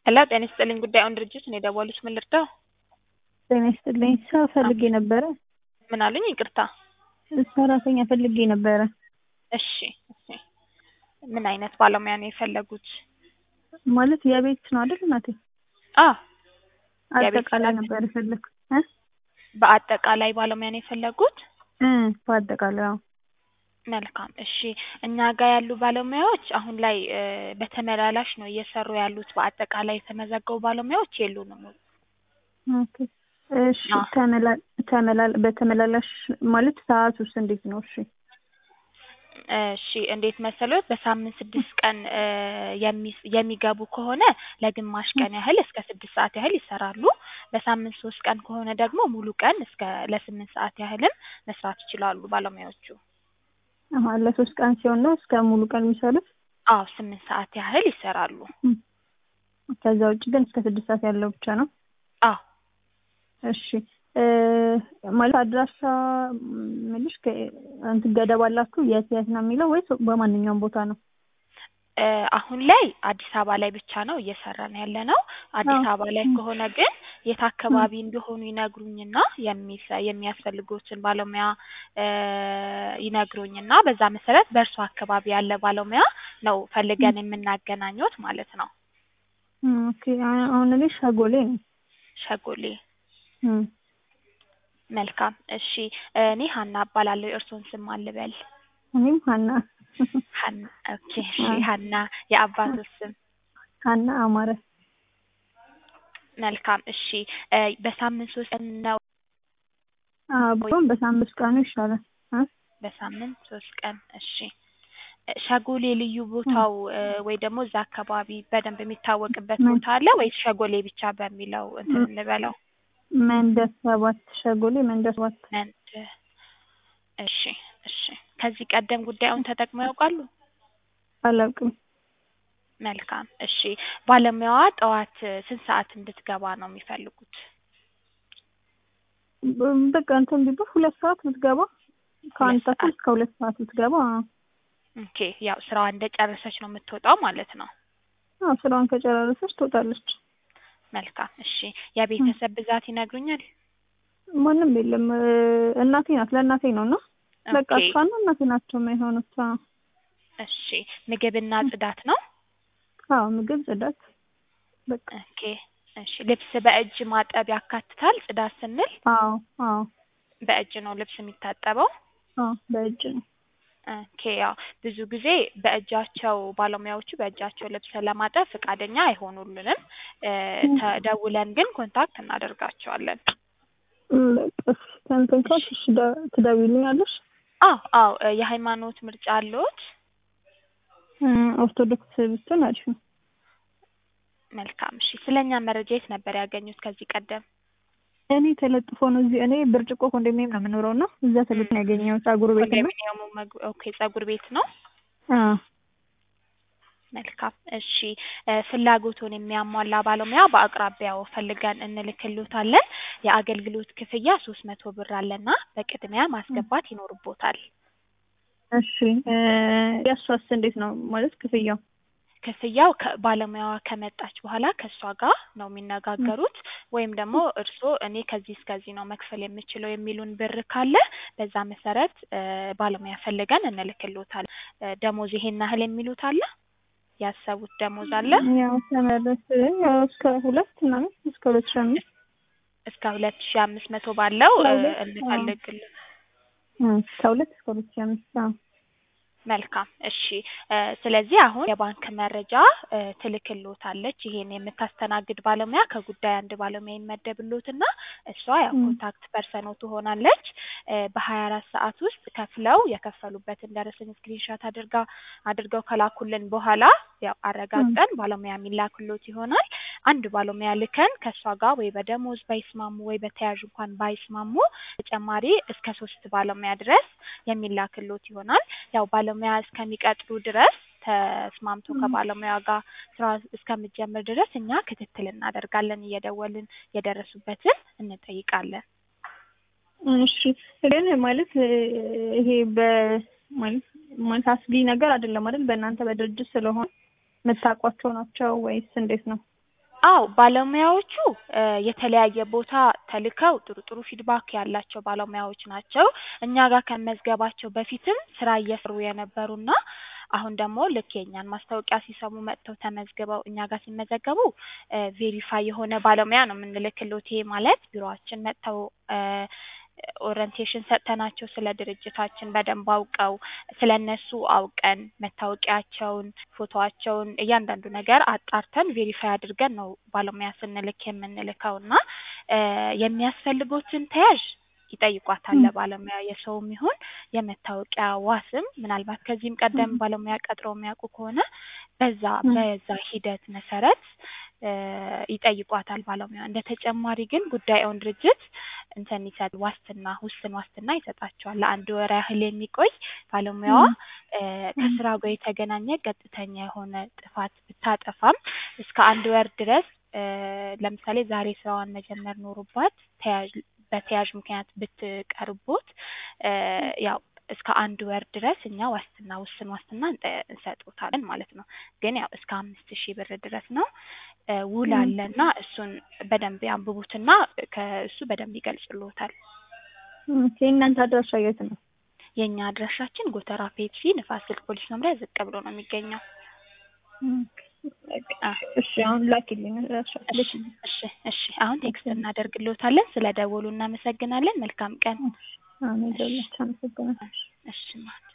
ሄሎ ጤና ይስጥልኝ ጉዳዩን ድርጅት ነው የደወሉት ምን ልርዳው? ጤና ይስጥልኝ ስራ ፈልጌ ነበረ። ምን አሉኝ? ይቅርታ። ሰራተኛ ፈልጌ ነበረ። እሺ እሺ። ምን አይነት ባለሙያ ነው የፈለጉት? ማለት የቤት ነው አይደል እናቴ? አ የቤት አጠቃላይ ሰራተኛ። ነበር የፈለግኩት እ በአጠቃላይ ባለሙያ ነው የፈለጉት? እ በአጠቃላይ አዎ። መልካም እሺ። እኛ ጋር ያሉ ባለሙያዎች አሁን ላይ እ በተመላላሽ ነው እየሰሩ ያሉት። በአጠቃላይ የተመዘገቡ ባለሙያዎች የሉንም። ኦኬ እሺ። አዎ። ተመላ ተመላል በተመላላሽ ማለት ሰዓቱስ እንዴት ነው? እሺ እሺ እንዴት መሰሎት? በሳምንት ስድስት ቀን እ የሚ- የሚገቡ ከሆነ ለግማሽ ቀን ያህል እስከ ስድስት ሰዓት ያህል ይሰራሉ። በሳምንት ሶስት ቀን ከሆነ ደግሞ ሙሉ ቀን እስከ ለስምንት ሰዓት ያህልም መስራት ይችላሉ ባለሙያዎቹ። አሀ ለሶስት ቀን ሲሆን ነው እስከ ሙሉ ቀን የሚሰሩት? አዎ ስምንት ሰዓት ያህል ይሰራሉ። እም። ከዛ ውጭ ግን እስከ ስድስት ሰዓት ያለው ብቻ ነው? አዎ እሺ እ ማለት አድራሻ ምልሽ ከ እንትን ገደብ አላችሁ የት የት ነው የሚለው ወይስ በማንኛውም ቦታ ነው? እ አሁን ላይ አዲስ አበባ ላይ ብቻ ነው እየሰራን ያለ ነው። አዲስ አዎ። አበባ ላይ ከሆነ ግን የት አካባቢ እንደሆኑ ይነግሩኝና የሚሰ የሚያስፈልጉትን ባለሙያ እ ይነግሩኝና በዛ መሰረት በእርሱ አካባቢ ያለ ባለሙያ ነው ፈልገን የምናገናኘዎት ማለት ነው። እም ኦኬ አ- አሁን እኔ ሸጎሌ ነኝ። ሸጎሌ እም መልካም እሺ። እኔ ሀና እባላለሁ። የእርስዎን ስም ማን ልበል? እኔም ሀና ሀና ኦኬ እሺ አዎ። ሀና የአባትዎት ስም? ሀና አማረ መልካም እሺ እ በሳምንት ሶስት ቀን ነው አዎ ቢሆን በሳምንት ቀኑ ይሻላል እ በሳምንት ሶስት ቀን እሺ። እ ሸጎሌ ልዩ ቦታው እ ወይ ደግሞ እዛ አካባቢ በደንብ የሚታወቅበት ምን? ቦታ አለ ወይስ ሸጎሌ ብቻ በሚለው እንትን ም- እንበለው? መንደር ሰባት ሸጎሌ መንደር ሰባት መንድ እሺ እሺ። ከዚህ ቀደም ጉዳዩን ተጠቅመው ያውቃሉ? አላውቅም። መልካም እሺ። ባለሙያዋ ጠዋት እ ስንት ሰዓት እንድትገባ ነው የሚፈልጉት? በ- በቃ እንትን ቢባል ሁለት ሰዓት ብትገባ ከአንድ ሁለት ተኩል ሰዓት እስከ ሁለት ሰዓት ብትገባ ኦኬ። ያው ስራዋ እንደጨረሰች ነው የምትወጣው ማለት ነው። አዎ ስራዋን ከጨራረሰች ትወጣለች። መልካም እሺ። የቤተሰብ ብዛት ይነግሩኛል? ማንም የለም እ እናቴ ናት ለእናቴ ነው እና በቃ ኦኬ እሷና እናቴ ናቸው የማይሆኑት። አዎ እሺ። ምግብና ጽዳት ነው? አዎ ምግብ ጽዳት በቃ ኦኬ እሺ። ልብስ በእጅ ማጠብ ያካትታል? ጽዳት ስንል አዎ አዎ በእጅ ነው ልብስ የሚታጠበው? አዎ በእጅ ነው። ኦኬ ያው ብዙ ጊዜ በእጃቸው ባለሙያዎቹ በእጃቸው ልብስ ለማጠብ ፈቃደኛ አይሆኑልንም። እ እም። ተደውለን ግን ኮንታክት እናደርጋቸዋለን። እም፣ በቃ እሺ ከእንትን ካልሽ እሺ ደ- ትደውይልኛለሽ? አዎ አዎ እ የሃይማኖት ምርጫ አለዎት? እ ኦርቶዶክስ ብትሆን አሪፍ ነው። መልካም እሺ። ስለኛ መረጃ የት ነበር ያገኙት ከዚህ ቀደም? እኔ ተለጥፎ ነው እዚህ እኔ ብርጭቆ ኮንዶሚኒየም ነው የምኖረው እና እዛ ተለጥፎ ነው ያገኘሁት ፀጉር ቤት እና ኮንዶሚኒየሙ መግ ኦኬ ፀጉር ቤት ነው? አዎ መልካም እሺ። እ ፍላጎቱን የሚያሟላ ባለሙያ በአቅራቢያው ፈልገን እንልክልዎታለን። የአገልግሎት ክፍያ ሶስት መቶ ብር አለና በቅድሚያ ማስገባት ይኖርብዎታል። እሺ እ የእሷስ እንዴት ነው ማለት ክፍያው? ክፍያው ከባለሙያዋ ከመጣች በኋላ ከእሷ ጋር ነው የሚነጋገሩት። ወይም ደግሞ እርስዎ እኔ ከዚህ እስከዚህ ነው መክፈል የምችለው የሚሉን ብር ካለ በዛ መሰረት እ ባለሙያ ፈልገን እንልክልዎታለን። እ ደሞዝ ይሄን ያህል የሚሉት አለ? ያሰቡት ደሞዝ አለ? ያው ተመለስ ያው እስከ ሁለት ምናምን እስከ ሁለት ሺህ አምስት እስከ ሁለት ሺህ አምስት መቶ ባለው እ ከሁለት አዎ እንፈልግልን እ ከሁለት እስከ ሁለት ሺህ አምስት አዎ መልካም እሺ እ ስለዚህ አሁን የባንክ መረጃ እ ትልክልዎታለች። ይሄን የምታስተናግድ ባለሙያ ከጉዳይ አንድ ባለሙያ ይመደብልዎትና እሷ ያው እም። ኮንታክት ፐርሰኖ ትሆናለች። እ በሀያ አራት ሰዓት ውስጥ ከፍለው የከፈሉበትን ደረሰኝ ስክሪንሻት አድርጋ አድርገው ከላኩልን በኋላ ያው እም። አረጋግጠን ባለሙያ የሚላክልዎት ይሆናል። አንድ ባለሙያ ልከን ከእሷ ጋር ወይ በደሞዝ ባይስማሙ ወይ በተያዥ እንኳን ባይስማሙ ተጨማሪ እስከ ሶስት ባለሙያ ድረስ የሚላክልዎት ይሆናል። ያው ባለሙያ እስከሚቀጥሩ ድረስ ተስማምቶ እም። ከባለሙያ ጋር ስራ እስከምትጀምር ድረስ እኛ ክትትል እናደርጋለን። እየደወልን የደረሱበትን እንጠይቃለን። እሺ ግን ማለት እ ይሄ በ ማለት ማለት አስጊ ነገር አይደለም አይደል? በእናንተ በድርጅት ስለሆነ የምታውቋቸው ናቸው ወይስ እንዴት ነው? አዎ ባለሙያዎቹ እ የተለያየ ቦታ ተልከው ጥሩ ጥሩ ፊድባክ ያላቸው ባለሙያዎች ናቸው። እኛ ጋር ከመዝገባቸው በፊትም ስራ እየሰሩ የነበሩና አሁን ደግሞ ልክ የእኛን ማስታወቂያ ሲሰሙ መጥተው ተመዝግበው እኛ ጋር ሲመዘገቡ ቬሪፋይ የሆነ ባለሙያ ነው የምንልክሎት። ይሄ ማለት ቢሮአችን መጥተው እ ኦሪንቴሽን ሰጥተናቸው ስለ ድርጅታችን በደንብ አውቀው ስለ እነሱ አውቀን መታወቂያቸውን፣ ፎቶዋቸውን እያንዳንዱ ነገር አጣርተን ቬሪፋይ አድርገን ነው ባለሙያ ስንልክ የምንልከው እና እ የሚያስፈልጎትን ተያዥ ይጠይቋታል ለባለሙያ የሰውም ይሁን የመታወቂያ ዋስም ምናልባት ከዚህም ቀደም ባለሙያ ቀጥረው የሚያውቁ ከሆነ በዛ በዛ ሂደት መሰረት እ ይጠይቋታል ባለሙያ። እንደ ተጨማሪ ግን ጉዳዩን ድርጅት እንትን ይሰጥ ዋስትና ውስን ዋስትና ይሰጣቸዋል ለአንድ ወር ያህል የሚቆይ ባለሙያዋ እ ከስራው ጋር የተገናኘ ቀጥተኛ የሆነ ጥፋት ብታጠፋም እስከ አንድ ወር ድረስ እ ለምሳሌ ዛሬ ስራዋን መጀመር ኖሮባት ተያዥ በተያዥ ምክንያት ብትቀርቦት እ ያው እስከ አንድ ወር ድረስ እኛ ዋስትና ውስን ዋስትና እንጠ እንሰጦታለን ማለት ነው። ግን ያው እስከ አምስት ሺህ ብር ድረስ ነው። እ ውል አለና እሱን በደንብ ያንብቡትና ከእሱ በደንብ ይገልጽልዎታል። ኦኬ እናንተ አድራሻ የት ነው? የእኛ አድራሻችን ጎተራ ፔፕሲ ንፋስ ስልክ ፖሊስ መምሪያ ዝቅ ብሎ ነው የሚገኘው። እሺ አሁን ላኪልኝ አድራሻ። እሺ እሺ እሺ አሁን ቴክስት እናደርግልዎታለን። ስለ ደወሉ እናመሰግናለን። መልካም ቀን። አሜን። ደውላችሁ አመሰግናለሁ። እሺ ማለት